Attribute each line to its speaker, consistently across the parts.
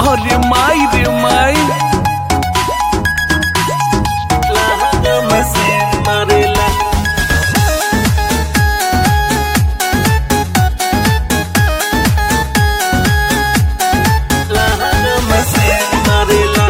Speaker 1: अरे माई रे माई लहंगा में सेन मारेला लहंगा में सेन मारेला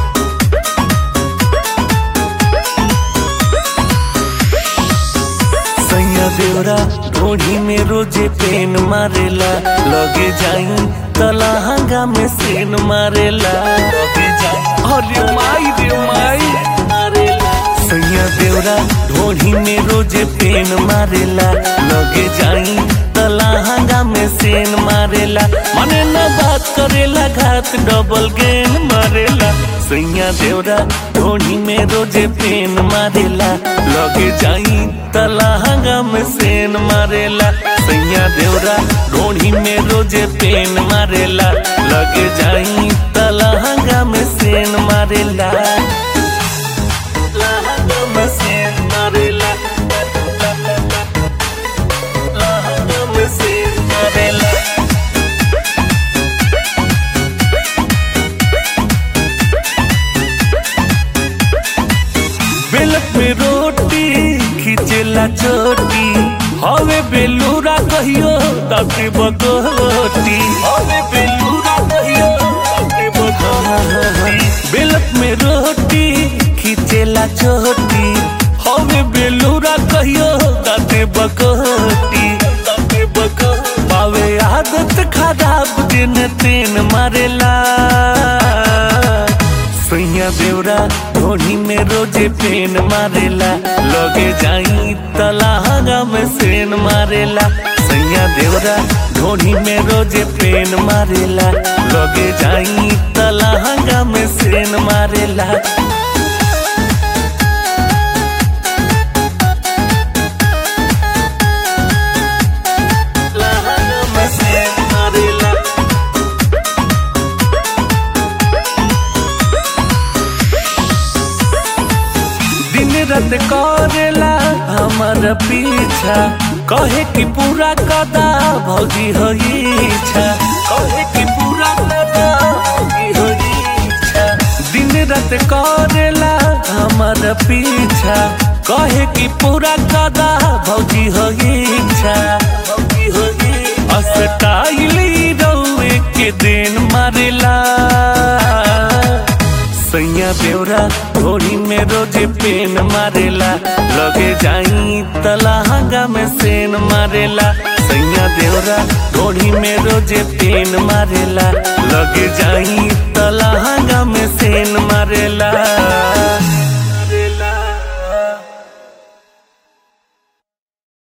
Speaker 1: सैया देवरा ढोढ़ी में रोजे पेन मारेला लगे जाई तलहंगा में सेन मारेला लगे जाई अरे माई रे माई मारेला सैया देवरा ढोढ़ी में रोजे पेन मारेला लगे जाई तलहंगा में सेन मारेला मने न बात करेला घात डबल गेन मारेला सैया देवरा ढोढ़ी में रोजे पेन मारेला लगे जाई तलहंगा में सेन मारेला सैया देवरा ढोढ़ी में रोजे पेन मारेला लगे जाई तलहंगा में सेन मारेला लहंगा में सेन मारेला लहंगा में सेन मारेला बेलक में रोटी खिचेला चोटी हवे बेलूरा कहियो ताके बकोटी हवे बेलूरा कहियो ताके बकोटी बेलक में रोटी खिचेला चोटी हवे बेलूरा कहियो ताके बकोटी ताके बकोटी पावे आदत खराब दिन तीन मारेला सैया देवरा ढोढ़ी में रोजे पेन मारेला लगे जाई तलहंगा में सेन मारेला सैया देवरा ढोढ़ी में रोजे पेन मारेला लगे जाई तलहंगा में सेन मारेला लहंगा में सेन मारेला दिन रात करेला हमार पीछा कहे कि पूरा कदा भौजी हो इच्छा कहे कि पूरा कदा भौजी हो इच्छा दिन रात करेला हमार पीछा कहे कि पूरा कदा भौजी हो इच्छा भौजी हो अस्टाइली रौए के दिन मारेला सैया देवरा ढोरी में रोजे पेन मारेला लगे जाई तलहंगा में सेन मारेला सैया देवरा ढोरी में रोजे पेन मारेला लगे जाई तलहंगा में सेन मारेला